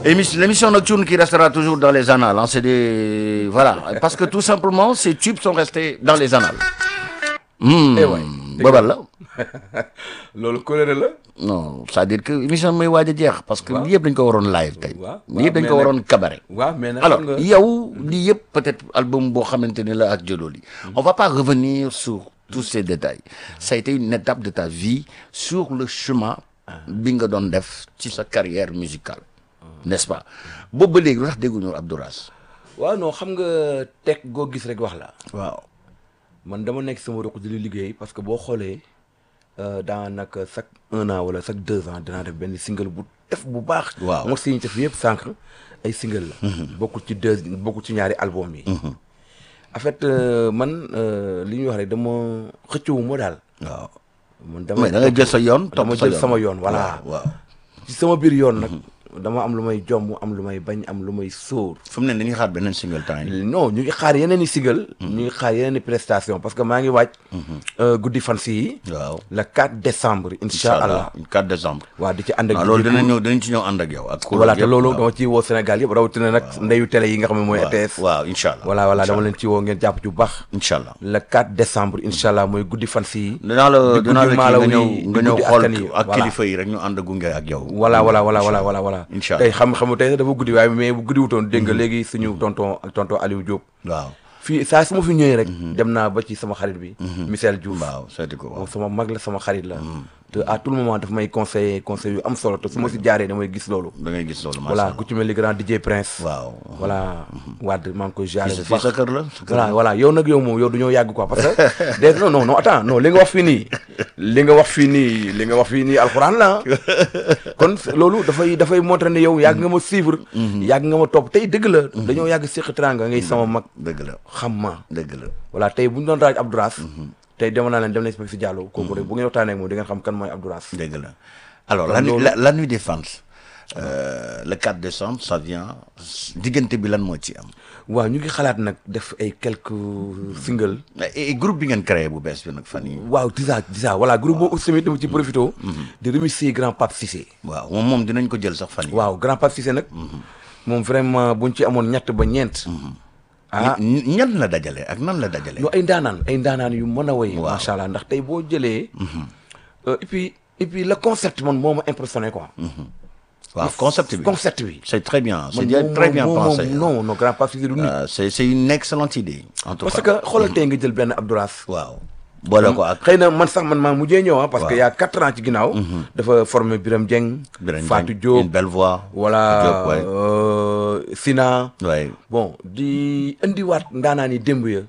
Émission- L'émission nocturne qui restera toujours dans les annales. hein, c'est des voilà parce que tout simplement ces tubes sont restés dans les annales. Hmm, Eh ouais. boobal la. loolu colère la. non c'est-à-dire que émission bi mooy waaj a jeex parce que Waaw. lii yëpp dañ ko waroon live tey. Waaw, lii yëpp dañ mais ko nag- waroon cabaret. waaw mais nag alors xam nga yow lii yëpp peut-être album boo xamante ne la ak Jololi on va pas revenir sur tous ces détails ça a été une étape de ta vie sur le chemin bi nga doon def ci sa carrière musicale n'est-ce pas boobu ba léegi lu tax dégguñu Abdouras waaw non xam nga teg goo gis rek wax la. waaw man dama nekk sama ruq di li liggéey parce que boo xoolee daanaka chaque un an wala chaque deux ans dinaa def benn single bu def bu baax. Waaw. moo si ñu def yëpp sànq ay single la. bokkul ci deux bokkul ci ñaari album yi. en fait euh, man euh, li ñuy wax rek dama xëccewu ma daal. waaw man dama mais da nga jël sa yoon topp dama sa jël sama yoon voilà. waaw ci sama biir yoon nag. dama am lu may jomm am lu may bañ am lu may sóor. fu mu ne dañuy xaar beneen single temps yi non ñu ngi xaar yeneen i single. ñu ngi xaar yeneen i prestation parce que maa ngi waaj. euh, guddi fan si waaw le 4 décembre incha allah. 4 décembre waa di ci ànd ak. waaw loolu dinañ ñëw dinañ ci ñëw ànd ak yow ak voilà te yëpp, loolu waaw. dama ciy woo Sénégal yëpp rawatina nag ndeyu télé yi nga xam ne mooy RTS. waaw incha allah voilà voilà dama leen ci woo ngeen jàpp ci bu baax. incha allah le 4 décembre incha allah mooy guddi fan si dinaa la di dinaa la guddi kii maalaw nga ñëw yi, nga di ñëw guddi xool askan yi, ak voilà. kilifa yi rek ñu ànd gunge ak yow. voilà voilà voilà voilà voilà voilà incha tey allah xam xam tey dafa guddi waaye mais bu guddi wutoon dégg nga léegi suñu tonton ak tonton Aliou Diop waaw fii saa su ma fi ñëwee rek dem naa ba ci sama xarit bi Michel Diouf waaw seeti ko waaw moom sama mag la sama xarit la te à tout le moment daf may conseiller conseil yu am solo te su ma si jaaree damay gis loolu da ngay gis loolu macha voilà allah ku ci mel ni grand DJ Prince waaw voilà Wade maa ngi koy jaaree fii bu sa baax kër la sa kër voilà la. voilà yow nag yow moom yow du ñoo yàgg quoi parce que des non non non attends non li nga wax fii nii li nga wax fii nii li nga wax fii nii alxuraan la kon loolu dafay dafay montré ne yow yàgg nga ma suivre yàgg nga ma topp tey dëgg la dañoo yàgg séq teranga ngay sama mag dëgg la xam ma dëgg la voilà tey bu ñu doon raaj Abdouras tey dama naa leen dem nañ si Diallo kooku rek bu ngeen waxtaanee ak moom di ngeen xam kan mooy Abdouras dëgg la alors Kon la nuit loolu- la, la nuit des fans euh, le 4 décembre ça vient diggante bi lan moo ci am waaw ñu ngi xalaat nag def ay quelques single et et groupe bi ngeen créé bu bees bi nag fan yi waaw disa disa voilà groupe boobu aussi tamit dama ci profité di remercier grand Pape Cissé waaw moom moom dinañ ko jël sax fan yi waaw grand Pape Cissé nag moom vraiment buñ ci amoon ñett ba ñeent ah Ñi- ñan la dajale ak nan la dajale ñu ay ndaanaan ay ndaanaan yu mën a woy Waaw. macha allah ndax tey boo jëlee euh, et puis et puis le concept man moo ma impressionné quoi waaw concept bi concept bi c'est très bien c'est man bien moom- très bien moom- pensé moom- non non grand Pape Cissé du nit Euh, c'est c'est une excellente idée en tout parce cas que xoolal tey nga jël benn Abdouras waaw boole ko ak xëy na man sax man maa mujjee ñëw ah parce que Waaw. y a quatre ans ci ginnaaw dafa formé Biram Dieng Birame Fatou Dieng, Diop une belle voix voilà Diop, ouais. euh, Sina ouais. bon di indiwaat ndaanaan yi démb ya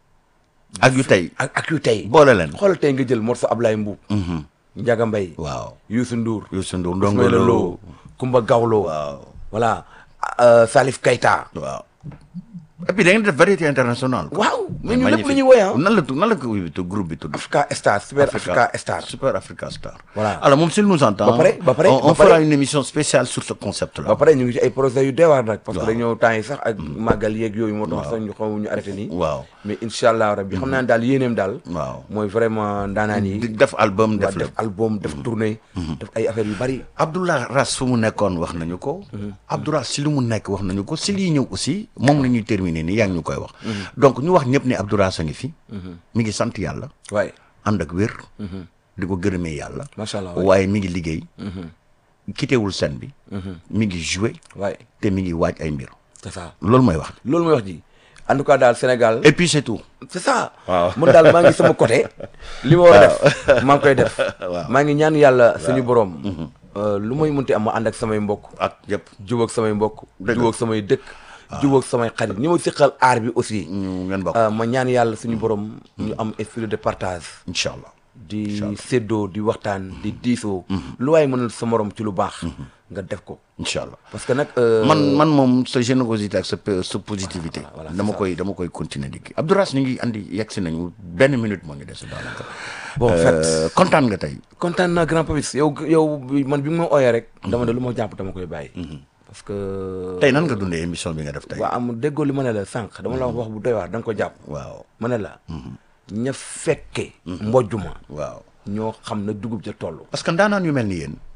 ak yu tey ak ak yu tey boole leen xoolal tey nga jël morceau Ablaye Mbuub Ndiaga Mbaye waaw Youssou Ndour Youssou Ndour Ndongo Ismaïla Lo Lo Kumba Gawlo waaw voilà euh, Salif Keita waaw et puis da ngeen def variété internationale quoi. waaw mais ñu lépp magnifique. lu ñuy woy ah nan la tudd nan la ko tudd groupe bi tudd Africa Star Super Africa Star Super Africa Star Voilà. alors moom s'il nous entend Ba pare- ba pare- on, on ba pare- fera une émission spéciale sur ce concept là ba pare ñu ngi ci ay projets yu deewaar nag parce que Waaw. dañoo temps yi sax ak màggal yeeg yooyu moo tax sax ñu xaw ñu arrêté nii waaw mais incha allah rabbi xam naa ne daal yéeneem daal waaw mooy vraiment ndaanaan yi di def album waa def def lépp album def tournée def ay affaires yu bari Abdoulaye Ras fu mu nekkoon wax nañu ko Abdoulaye si lu mu nekk wax nañu ko si lii ñëw aussi moom la ñuy terminer nii yaa ngi ñu koy wax donc ñu wax ñëpp ne Abdoulaye a ngi fi mi ngi sant yàlla waaye ànd ak wér di ko gërëmee yàlla macha allah waay waaye mi ngi liggéey kitewul scène bi mi ngi joué waaye te mi ngi waaj ay mbir c'est ça loolu mooy wax loolu mooy wax ji en tout cas daal Sénégal et puis c'est tout c'est ça Waaw. man daal maa ngi sama côté li ma war a def maa ngi koy def Waaw. maa ngi ñaan yàlla suñu borom euh, lu may munti am ma ànd ak samay mbokk ak yëpp jubóog samay mbokk Dëgg la. jubóog samay dëkk jubóog samay xarit ñi ma siqal aar bi aussi ñu ngeen bokk euh, ma ñaan yàlla suñu borom ñu am esprit de partage incha allah di séddoo di waxtaan di diisoo lu waaye mënal sa morom ci lu baax nga def ko incha allah parce que nag euh, man man moom sa générosité ak sa pe- sa positivité voilà, dama c'est koy dama koy continuer di kii Abdourass ñu ngi andi yegg si nañu benn minute moo ngi des daanaka bon en fait Euh, kontaan nga tey kontaan naa grand papis yow yow bi- man bi nga ma ooyee rek dama ne lu ma jàpp dama koy bàyyi parce que tey nan nga dundee émission bi nga def tey waa am déggoo li ma ne la sànq dama la wax wax bu doy waar da nga ko jàpp waaw ma ne la ña fekke mbojjuma waaw ñoo xam na dugub ja toll parce que ndaanaan yu mel ni yéen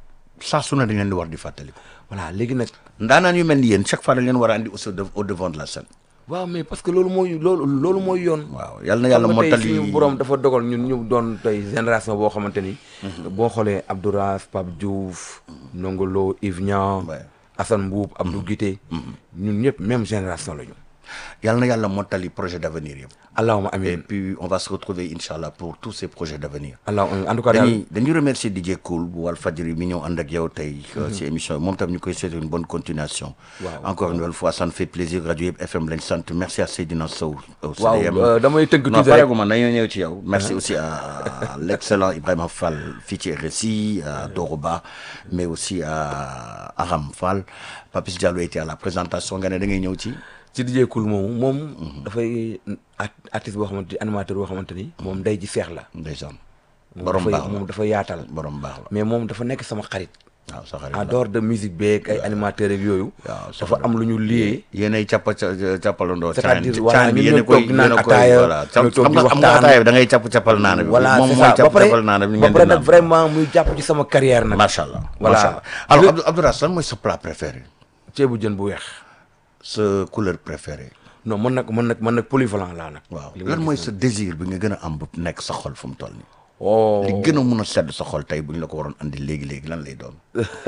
saa su ne dañ leen di war di fàttaliku. voilà léegi nag ndaanaan yu mel ni yéen chaque fois dañ leen war a andi au de- au devant de la scène. waaw mais parce que loolu mooy loolu loolu mooy yoon waaw yal na yàlla xam nga tey mottali suñu borom dafa dogal ñun ñu doon tey génération boo xamante ni boo xoolee Abdouraf Pape Diouf Nongolo Yves Niang Ouais. Assane Mbuub Abdou Guité ñun ñëpp même génération la ñu yal na yàlla mottali projet d'avenir yëpp. allahuma et amin puis on va se retrouver inchallah pour tous ces projets d'avenir. allah en tout cas daal dañuy dañuy remercier DJ Cool bu Walfadjri mi ñëw ànd ak yow tey ci émission bi moom tam ñu koy souhaiter une bonne continuation Waaw. encore une nouvelle fois ça nous fait plaisir rajo yëpp FM lañ sant merci à Seydina Sow au waaw CDM. euh, damay tënk non tuuti rek pareeguma dañoo ñëw ci yow merci aussi à l'excellent Ibrahima Fall fii ci RSI à Doroba mais aussi à Aram Fall Papis Diallo était à la présentation nga ne da ngay ñëw ci ci DJ Cool moomu moom dafay art- artiste boo xamante ni animateur boo xamante ni moom day ji seex la ndeysaan moom borom dafay- baax moom la dafa yaatal borom baax la mais moom dafa nekk sama xarit waaw sa xarit en la dehors de musique beeg ay animateurs ak yooyu waaw dafa am lu ñu lié yéenay cappa cappalandoo C'est-à-dire, caan voilà, caan bi ñun yéen a ñoo koy toog di naan yéen a koy ataaya, voilà ñoo toog xam di nga xam nga waxtaan. ataaya bi da ngay capp cappal naana bi voilà moom c'est mooy ça ba capp pare cappal naana bi ba ngeen pare di nag naan vraiment muy jàpp ci sama carrière nag macha allah Voilà. macha allah alors Abdou Abdou Rass lan mooy sa plat préféré ceebu jën bu weex sa couleur préférée non man nag man nag man nag polyvalent laa nag waaw li nga lan gis mooy nag. sa désir bi nga gën a am bu nekk sa xol fu mu toll nii oh li gën a mun a sedd sa xol tey bu ñu la ko waroon andi léegi léegi lan lay doon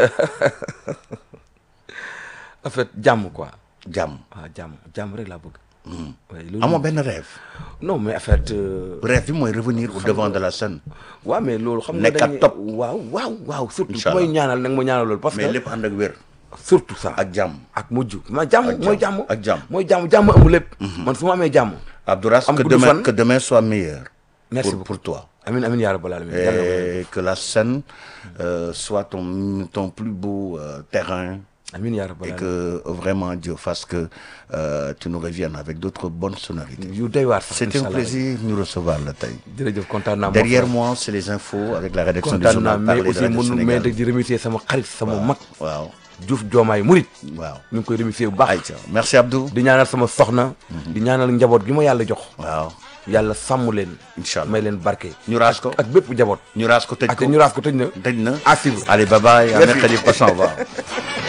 en fait jàmm quoi jàmm waaw jàmm jàmm rek laa bëgg waaye loolu amoo benn rêve non mais en fait euh, rêve bi mooy revenir au devant de la scène waaw mais loolu xam nga Nekk ak dañuy- top. waaw waaw waaw surtout ku Inch'Allah. may ñaanal nag ma ñaanal loolu parce mais que lépp ànd ak wér surtout ça ak jàmm ak mujj ma jàmm Ak mooy jàmm, jàmm ak jàmm. mooy jàmm jàmm amul lépp man su ma amee jàmm Abdou Rass Am que gudd demain fan. que demain soit meilleur Merci pour, beaucoup. pour toi amin amin yaa rabbal alamin Yàlla na ko def. et que la scène euh, soit ton, ton plus beau euh, terrain amin yaa rabbal et alamin que vraiment Dieu fasse que euh, tu nous reviennes avec d'autres bonnes sonorités. yu doy waar sax C'était un Inch'Allah. plaisir de nous recevoir la taille. jërëjëf kontaan naa Derrière moi, c'est les infos avec la rédaction du kontaan naa journal mais Parler de aussi Radio mënu mais Sénégal. di remercier sama xarit sama mag Waaw, Diouf Diomaye Murit waaw. ñu ngi koy remercier bu baax Aïcha, merci Abdou. di ñaanal sama soxna di ñaanal njaboot gi ma yàlla jox Waaw, yàlla sàmm leen Inch'Allah. may leen barke ñu raas ko. ak bépp njaboot ñu raas ko tëj ak ko. ñu raas ko tëj na tëj na. à suivre Allez, bye bye. À Merci. mercredi prochain. Au revoir.